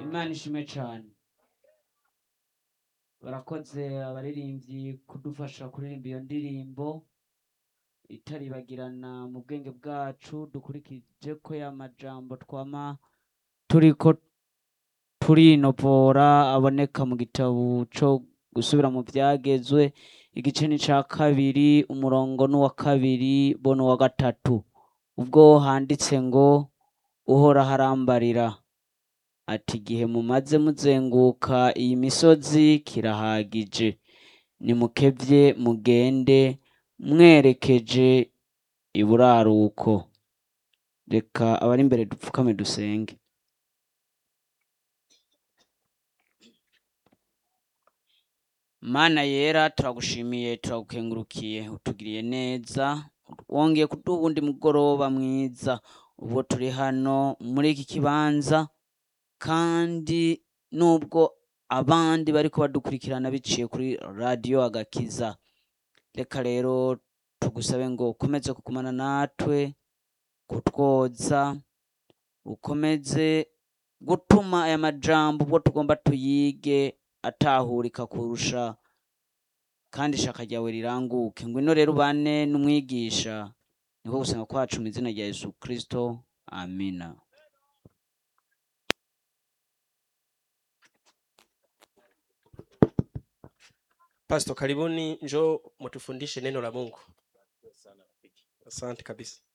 imana ishimwe cyane barakoze abaririmbyi kudufasha kuririmba iyo ndirimbo itaribagirana mu bwenge bwacu dukurikije ko ya majambo twama turiko turinovora aboneka mu gitabo co gusubira mu vyagezwe igice ni ca kabiri umurongo n'uwa kabiri bo n'uwa gatatu ubwo handitse ngo uhoraho arambarira ati igihe mumaze muzenguka iyi misozi kirahagije nimukevye mugende mwerekeje iburaruko reka abari imbere dupfukame dusenge mana yera turagushimiye turagukengurukiye utugiriye neza wongeye kuduha uwundi mugoroba mwiza ubwo turi hano muri iki kibanza kandi nubwo abandi bariko badukurikirana biciye kuri radiyo agakiza reka rero tugusabe ngo ukomeze kugumana natwe kutwoza ukomeze gutuma aya majambo ubwo tugomba tuyige atahurika kurusha kandi ishaka ryawe riranguke ngwino rero ubane n'umwigisha niko gusenga kwacu mu izina rya yesu kristo amina Pastor, karibuni, njoo mtufundishe neno la Mungu. Asante kabisa.